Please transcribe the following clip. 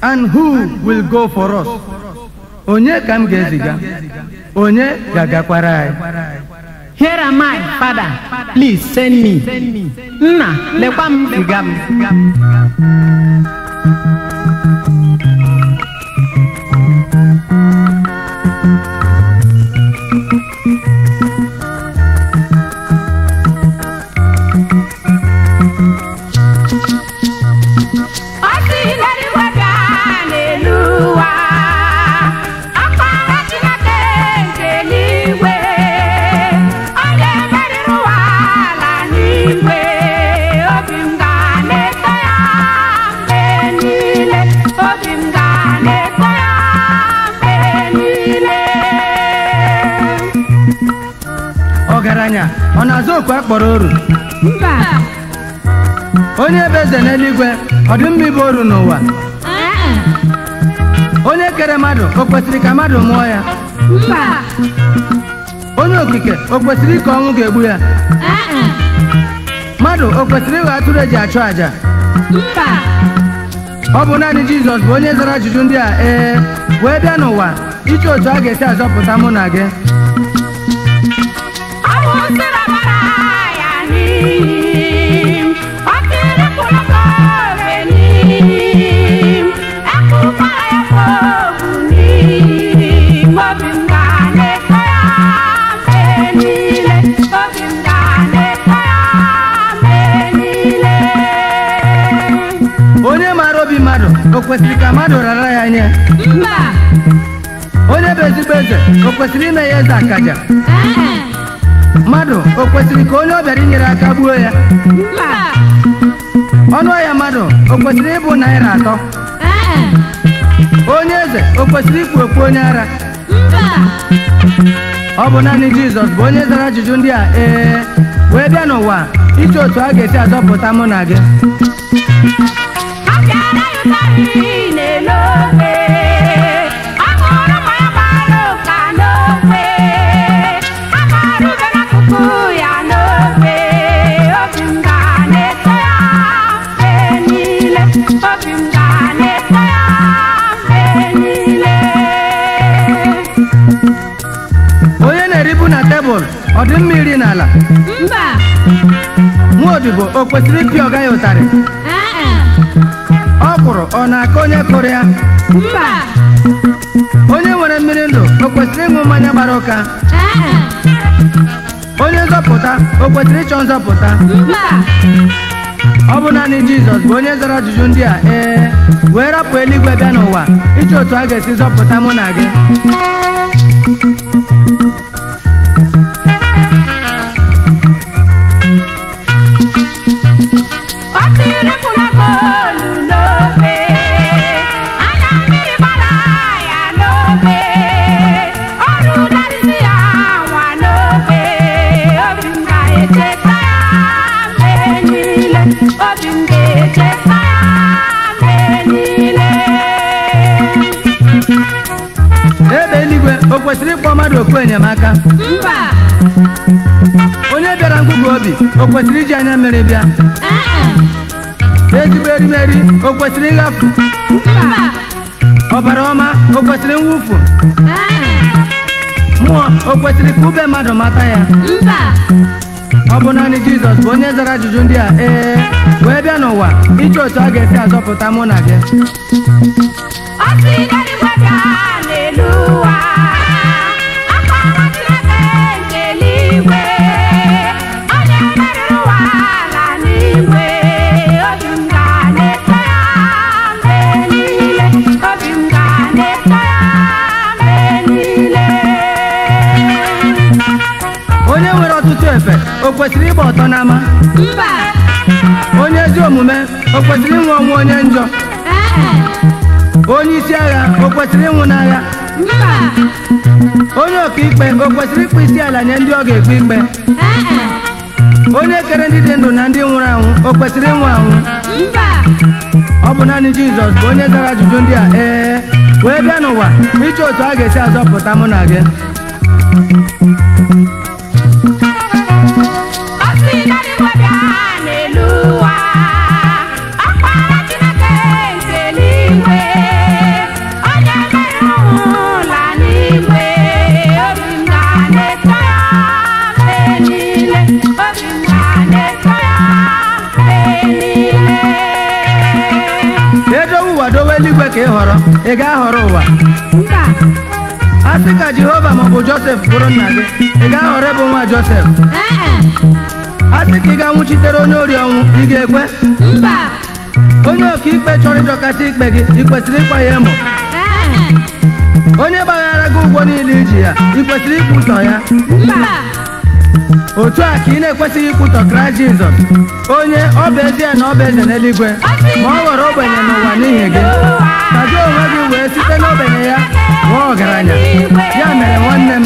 and who will go for us onye ka m ga-eziga onye ga-agakwara anyị Here am I, Father. Please send me. Nna, lekwa m ziga m. Ọ sị n'eluigwe bịa n'elu ụwa, Ọkpara Chineke nke eluigwe, onye meriri ụwa ala n'igwe, obi m ga na-eto ya mgbe niile, obi m ga na-eto ya mgbe niile. ọgaranya ọ na-azụ okwu akpọrọ oru Mba, onye bụ eze n'eluigwe ọ dị mma ịbụ oru n'ụwa onye kere mmadụ o kwesịrị ka mmadụ mụọ ya mba, onye okike o kwesịrị ka ọnwụ ga-egbu ya mmadụ o kwesịrị ịghọ atụrụ eji achụ àjà mba. ọ bụ naanị jizọs bụ onye zara ajụjụ ndị a ee wee bịa n'ụwa iche otu a ga-esi azọpụta mụ na gị Ọ wụsịrị ọbara ya n'iyi m, ọ tịrịpụrụ m obe n'iyi m, ekpukwara ya kpobu n'iyi m, obi m ga na-eto ya mgbe niile, obi m ga na-eto ya mgbe niile. onye maara obi mmadụ o kwesịrị ka mmadụ rara ya nye Mba, onye bụ ezigbo eze o kwesịrị ime ya eze akaja mmadụ o kwesịrị ka onye ọ bịara inyere aka gbuo ya mba, ọnụ ahịa mmadụ o kwesịrị ịbụ naira atọ onye eze o kwesịrị ikpu okpu onye ara mba. ọ bụ naanị jizọs bụ onye zara ajụjụ ndị a ee wee bịa n'ụwa iche otu a ga-esi azọpụta mụ na gị Abịara ya ụtarị n'elu obe, ọ ṅụrụ mmanya gbara ụka n'obe, a gbara ube n'akụkụ ya n'obe, obi m ga na-eto ya mgbe niile, obi m ga na-eto ya mgbe niile. onye na-eribu na tebụl ọ dị mma iri n'ala Mba, nwa odibo o kwesịrị ịpịa ọga ya ụtarị ọ kwụrụ ọ na-aka onye kụrụ ya mba, onye nwere mmiri ndụ o kwesịrị ịṅụ mmanya gbara ụka onye nzọpụta o kwesịrị ịchọ nzọpụta mba. ọ bụ naanị jizọs bụ onye zara ajụjụ ndị a ee wee rapụ eluigwe bịa n'ụwa iche otu a ga-esi zọpụta mụ na gị Ọ tịrịpụla goolu n'obe, anya mmiri gbara ya n'obe, ọ rụdarịsị ya nwa n'obe, obi m ga-echeta ya mgbe niile, obi m ga-echeta ya mgbe niile. ebe eluigwe o kwesịrị ịkpọ mmadụ okwu enyemaka Mba, onye bịara ngụgụ obi o kwesịrị iji anya mmiri bịa ezigbo erimeri o kwesịrị ịghafụ mba, ọbara ọma o kwesịrị mwụfu mmụọ o kwesịrị ka ube mmadụ mata ya mba. ọ bụ naanị jizọs bụ onye zara ajụjụ ndị a ee wee bịa n'ụwa iche otu a ga-esi azọpụta mụ na gị Ọ sị n'eluigwe bịa n'elu ụwa, Ọkpara Chineke nke eluigwe, onye meriri ụwa ala n'igwe, obi m ga na-eto ya mgbe niile, obi m ga na-eto ya mgbe niile. onye nwere ọtụtụ efe o kwesịrị ịgba ọtọ n'ama Mba, onye ezi omume o kwesịrị ịnwụ ọnwụ onye njọ onye isi agha o kwesịrị ịnwụ n'agha mba, onye ọkaikpe o kwesịrị ịkpụ isi ala nye ndị ọ ga-ekpe ikpe onye kere ndị dị ndụ na ndị nwụrụ anwụ o kwesịrị ịnwụ anwụ mba. ọ bụ naanị jizọs bụ onye zara ajụjụ ndị a ee wee bịa n'ụwa iche otu a ga-esi azọpụta mụ na gị Ọ sị n'eluigwe bịa n'elu ụwa, Ọkpara Chineke nke eluigwe, nhọrọ ị ga-ahọrọ ụwa mba a sị ka jehova maọbụ josef bụrụ nna gị ị ga-ahọrọ ịbụ nwa josef ee a sị ka ị ga-anwụchitere onye ori ọnwụ ị ga-ekwe mba onye ọkaikpe chọrọ ịdọkasị ikpe gị ị kwesịrị ịkwa ya emo ee onye gbaghara gị ụgwọ niile iji ya ị kwesịrị ikwutọ ya mba otu a ka ị na-ekwesịghị ikwutọ kraịst jizọs onye ọ bụ ezie na ọ bụ eze n'eluigwe ma ọ ghọrọ ogbenye n'ụwa n'ihi gị ka gị onwe gị wee site n'ogbenye ya ghọọ ọgaranya ya mere nwanne m